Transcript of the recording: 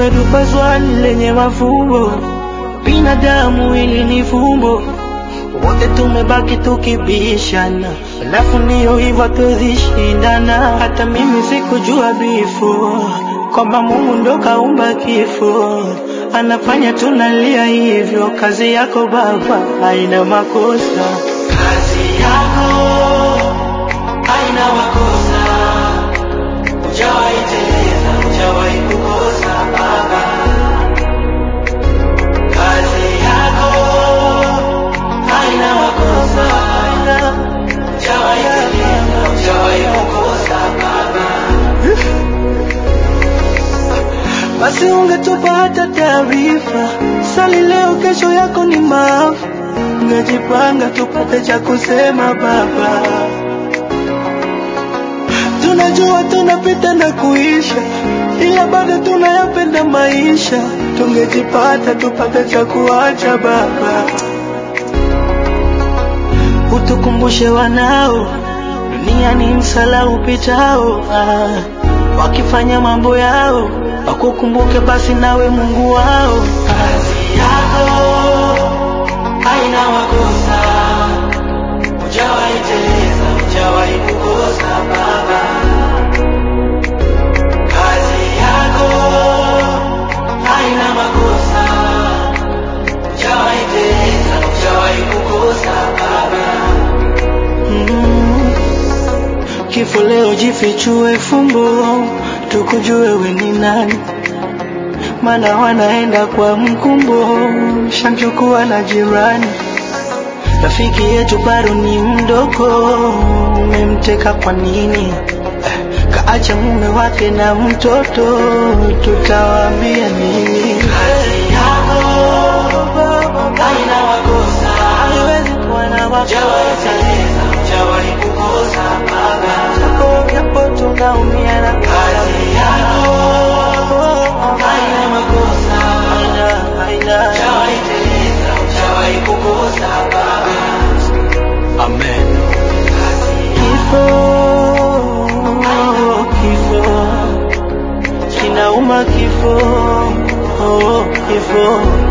Linatupa swali lenye mafumbo, binadamu ili ni fumbo, wote tumebaki tukibishana, alafu ndiyo hivyo tuzishindana. Hata mimi sikujua before kwamba Mungu ndo kaumba kifo, anafanya tunalia hivyo. Kazi yako Baba haina makosa, kazi yako haina makosa, hujawahi teleza, hujawahi kukosa Baba. Kazi yako haina makosa, hujawahi teleza, hujawahi kukosa Baba. Basi ungetupa hata taarifa, sali leo, kesho yako ni maafa. Ungejipanga tupate cha kusema Baba. Tunajua tunapita na kuisha, ila bado tunayapenda maisha. Tungejipata tupate cha kuacha Baba, utukumbushe wanao, dunia ni msala upitao. Ah, wakifanya mambo yao wakukumbuke basi nawe Mungu wao. Kazi yako haina makosa, hujawahi teleza, hujawahi kukosa Baba. Kazi yako haina makosa, hujawahi teleza, hujawahi kukosa Baba. Mm. Kifo leo jifichue fumbo, tukujue we ni nani, mana wanaenda kwa mkumbo, shamchukua na jirani. Rafiki yetu bado ni mdogo, umemteka kwa nini? Eh, Kaacha mume wake na mtoto, tutawaambia nini? Kazi yako haina makosa, haiwezi kuwa na makosa. Hujawahi teleza, hujawahi kukosa Baba. Japo japo tunaumia na kazi yako haina makosa, haina haina. Hujawahi teleza, hujawahi kukosa Baba. Amen. Kifo, kifo, kinauma kifo, oh, kifo